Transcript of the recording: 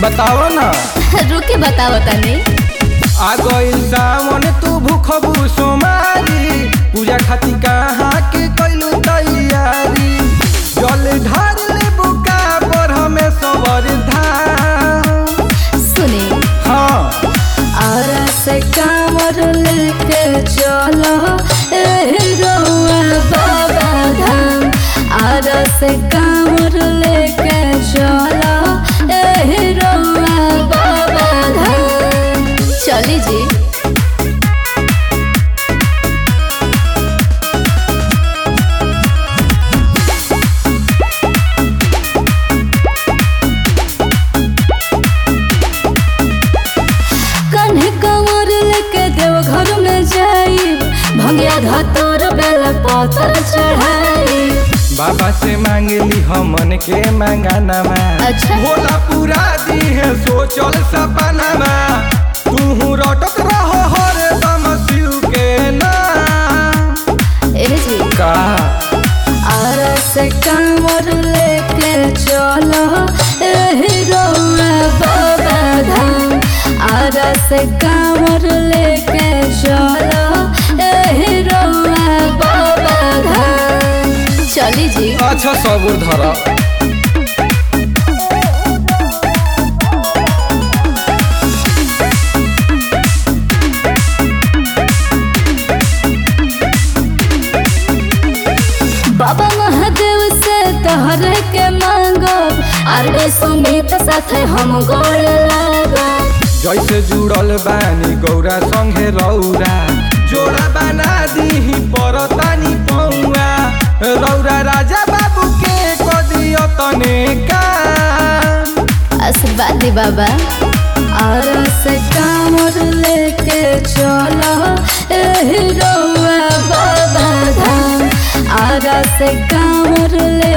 बताओ ना रुके बताओ तनी आ गइल सावन तू भूखबू सोमारी पूजा खातिर कहाँ के कैलू तैयारी जल ढार ले बुका पर हमें सबर धाम सुने हाँ और से कामर लेके चलो ए रउआ बाबा धाम और से कामर लेके चलो ए रउआ बाबा धाम चली जी कन्हे कमर लेके देव घर में जाई भंगिया धतोर बेल पत्थर चढ़ाई बाबा से मांगली हमन के मंगानामा अच्छा। भोला पूरा दी है सोचल सपनामा तू रटत रहो हर दम शिव के नाम ए जी का और से कामर लेके चलो ए रउआ बाबा धाम और से कामर लेके चलो ए रउआ बाबा धाम चली जी अच्छा सबूर धरा बाबा महादेव से तोहरे के मांगब अरे सुमित साथे हम गोड़ लागब जैसे जुड़ल बानी गौरा संगे रौरा जोड़ा बना दीही परतानी पौआ रौरा राजा बाबू के कदियो तने काम आशीर्वाद दी बाबा और से कामर लेके चलो ए रउआ बाबा धाम और से कामर ले